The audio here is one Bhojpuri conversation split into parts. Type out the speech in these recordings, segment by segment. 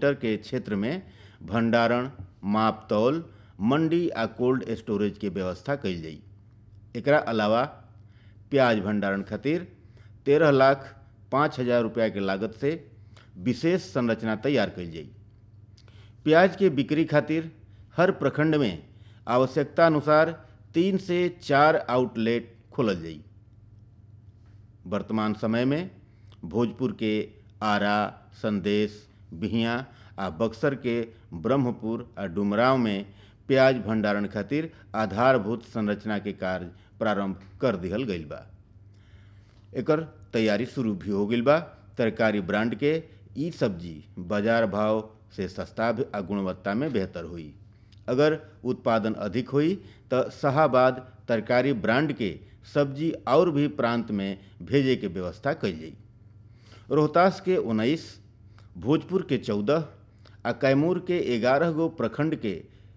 मीटर के क्षेत्र में भंडारण माप तौल मंडी आ कोल्ड स्टोरेज के व्यवस्था कइल जाई एकरा अलावा प्याज भंडारण खातिर तेरह लाख पाँच हजार रुपया के लागत से विशेष संरचना तैयार कइल जाई प्याज के बिक्री खातिर हर प्रखंड में आवश्यकता अनुसार तीन से चार आउटलेट खोलल जाई वर्तमान समय में भोजपुर के आरा संदेश बिहिया आ बक्सर के ब्रह्मपुर आ डुमराव में प्याज भंडारण खातिर आधारभूत संरचना के कार्य प्रारंभ कर दिहल गईल बा एकर तैयारी शुरू भी हो गईल बा तरकारी ब्रांड के ई सब्जी बाजार भाव से सस्ता आ गुणवत्ता में बेहतर हुई अगर उत्पादन अधिक हुई तो शाहाबाद तरकारी ब्रांड के सब्जी और भी प्रांत में भेजे के व्यवस्था कइल जाई रोहतास के उन्नीस भोजपुर के चौदह आ कैमूर के ग्यारह गो प्रखंड के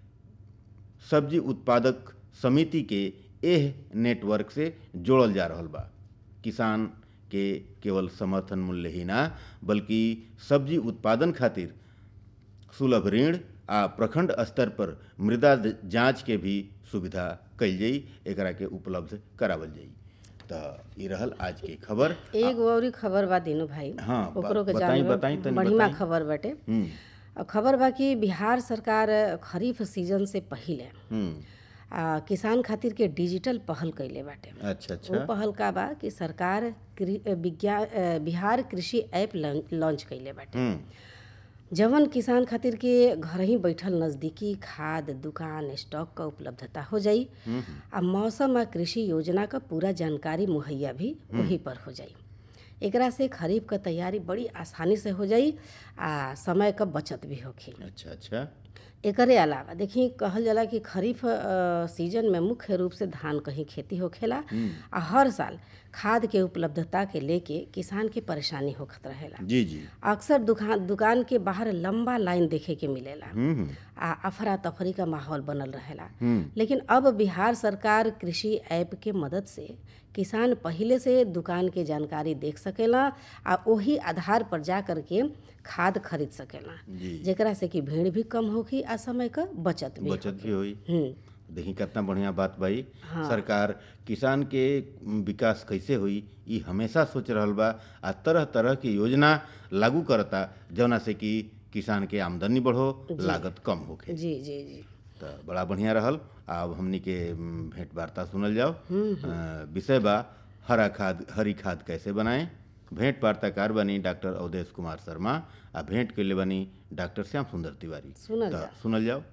सब्जी उत्पादक समिति के एह नेटवर्क से जोड़ल जा रहल बा किसान के केवल समर्थन मूल्य ही ना बल्कि सब्जी उत्पादन खातिर सुलभ ऋण आ प्रखंड स्तर पर मृदा जांच के भी सुविधा कइल जाई एकरा के उपलब्ध करावल जाई त ई रहल आज के खबर एक औरी खबर बा दीनू भाई हाँ, बा- ओकरो के बताई- जाने बताई तनी बढ़िया बताई। खबर बाटे हम्म और खबर बा कि बिहार सरकार खरीफ सीजन से पहिले हम्म आ, किसान खातिर के डिजिटल पहल कइले बाटे अच्छा वो अच्छा पहल का बा कि सरकार कृ- विज्ञान अ, बिहार कृषि ऐप लं- लॉन्च कइले बाटे हम्म जवन किसान खातिर के घर ही बैठल नज़दीकी खाद दुकान स्टॉक क उपलब्धता हो जाई आ मौसम आ कृषि योजना क पूरा जानकारी मुहैया भी वही पर हो जाई एकरा से खरीफ क तैयारी बड़ी आसानी से हो जाई आ समय क बचत भी होखी अच्छा अच्छा एकरे अलावा देखी कहल जाला कि खरीफ अ, सीजन में मुख्य रूप से धान क ही खेती होखेला आ हर साल खाद के उपलब्धता के लेके किसान के परेशानी होखत रहेला जी जी अक्सर दुकान दुकान के बाहर लंबा लाइन देखे के मिलेला हम्म आ अफरा तफरी का माहौल बनल रहेला हम्म लेकिन अब बिहार सरकार कृषि ऐप के मदद से किसान पहिले से दुकान के जानकारी देख सकेला आ ओही आधार पर जा कर के खाद खरीद सकेला जी जेकरा से कि भीड़ भी कम होखी आ समय क बचत भी बचत भी हुई हम्म देखी कितना बढ़िया बात भाई सरकार किसान के विकास कैसे हुई ई हमेशा सोच रहल बा आ तरह तरह की योजना लागू करता जौना से कि किसान के आमदनी बढ़ो लागत कम होखे जी जी जी तो बड़ा बढ़िया रहल अब हमनी के म, भेंट वार्ता सुनल जाओ अ, विषय बा हरा खाद हरी खाद कैसे बनाएं भेंट वार्ताकार बनी डॉक्टर अवधेश कुमार शर्मा आ भेंट के लिए बनी डॉक्टर श्याम सुंदर तिवारी सुनल तो जाओ। सुनल जाओ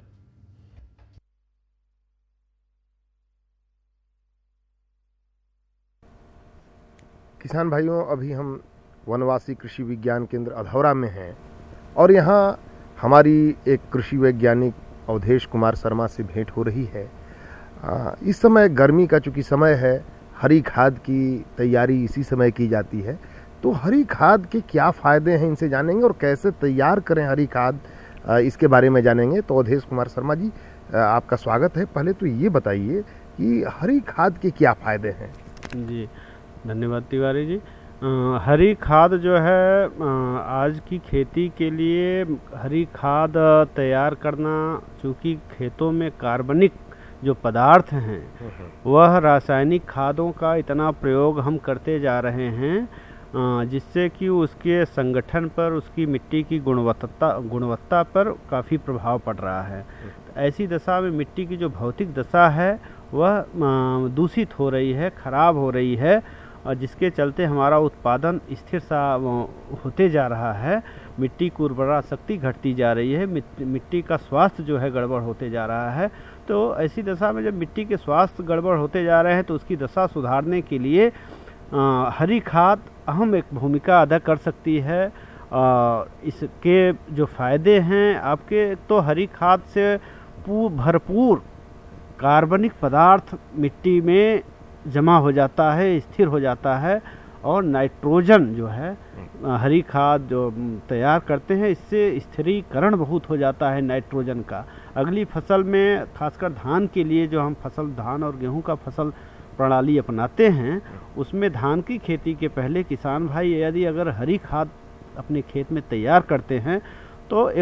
किसान भाइयों अभी हम वनवासी कृषि विज्ञान केंद्र अधौरा में हैं और यहाँ हमारी एक कृषि वैज्ञानिक अवधेश कुमार शर्मा से भेंट हो रही है आ, इस समय गर्मी का चूंकि समय है हरी खाद की तैयारी इसी समय की जाती है तो हरी खाद के क्या फ़ायदे हैं इनसे जानेंगे और कैसे तैयार करें हरी खाद आ, इसके बारे में जानेंगे तो अवधेश कुमार शर्मा जी आ, आपका स्वागत है पहले तो ये बताइए कि हरी खाद के क्या फ़ायदे हैं जी धन्यवाद तिवारी जी अ, हरी खाद जो है अ, आज की खेती के लिए हरी खाद अ, तैयार करना चूँकि खेतों में कार्बनिक जो पदार्थ हैं वह रासायनिक खादों का इतना प्रयोग हम करते जा रहे हैं अ, जिससे कि उसके संगठन पर उसकी मिट्टी की गुणवत्ता गुणवत्ता पर काफ़ी प्रभाव पड़ रहा है तो ऐसी दशा में मिट्टी की जो भौतिक दशा है वह अ, दूषित हो रही है खराब हो रही है और जिसके चलते हमारा उत्पादन स्थिर सा अ, होते जा रहा है मिट्टी की उर्वरा शक्ति घटती जा रही है मिट- मिट्टी का स्वास्थ्य जो है गड़बड़ होते जा रहा है तो ऐसी दशा में जब मिट्टी के स्वास्थ्य गड़बड़ होते जा रहे हैं तो उसकी दशा सुधारने के लिए अ, हरी खाद अहम एक भूमिका अदा कर सकती है अ, इसके जो फायदे हैं आपके तो हरी खाद से पू भरपूर कार्बनिक पदार्थ मिट्टी में जमा हो जाता है स्थिर हो जाता है और नाइट्रोजन जो है अ, हरी खाद जो म, तैयार करते हैं इससे स्थिरीकरण बहुत हो जाता है नाइट्रोजन का अगली फसल में खासकर धान के लिए जो हम फसल धान और गेहूं का फसल प्रणाली अपनाते हैं उसमें धान की खेती के पहले किसान भाई यदि अगर हरी खाद अपने खेत में तैयार करते हैं तो एक